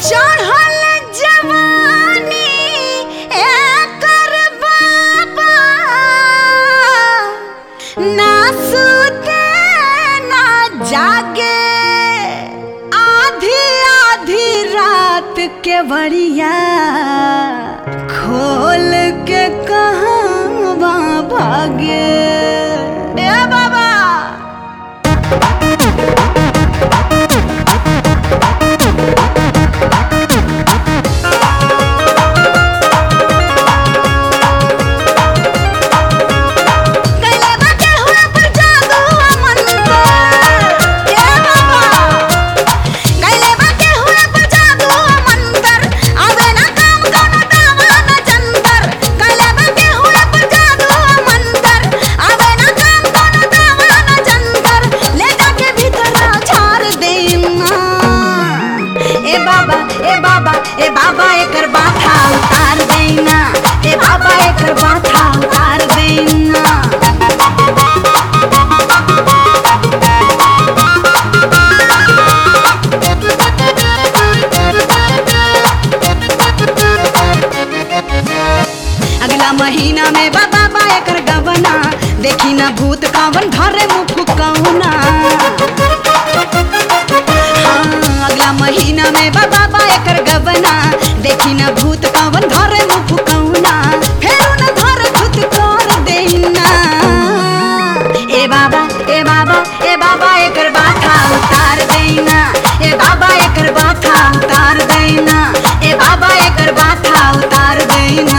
चढ़ल जवानी एकर बाबा ना सुते ना जागे आधी आधी रात के बड़िया खोल के कहाँ भागे ए बाबा कैले बाटे हुआ पर जादू मंत्र ए बाबा कैले बाटे हुआ पर जादू मंत्र आवे ना काम कोनो दावा ना जंतर कैले बाटे हुआ पर जादू मंत्र आवे ना काम कोनो दावा ना जंतर ले जाके भीतर झाड़ देना ए बाबा ए बाबा ए बाबा एकर बाथा उतार देना ए बाबा एकर बाथा उतार देना अगला महीना में बाबा बा एकर गवना देखी ना भूत कावन धरे मुख कौना हाँ, अगला महीना में बाबा बा एकर गवना देखी ना भूत कावन धरे मुख कौना फेरू न धर खुद कर देना ए बाबा ए बाबा ए बाबा एकर बाथा उतार देना ए बाबा एकर बाथा उतार देना ए बाबा एकर बाथा उतार देना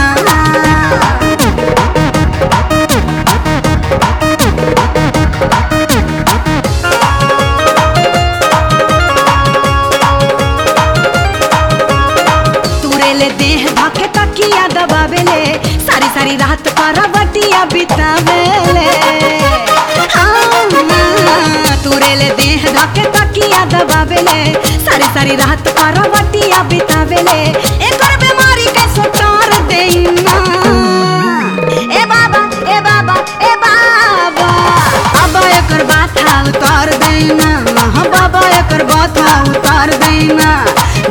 तुरेले देह धके तकिया दबावेले सारी सारी रात करवटिया बितावेले हाँ, तुरेले देह धके तकिया दबावेले सारी सारी रात करवटिया बितावेले एकर बीमारी के सुटार देना ए बाबा ए बाबा ए बाबा बाबा एकर बाथा उतार देना हाँ बाबा एकर बाथा उतार देना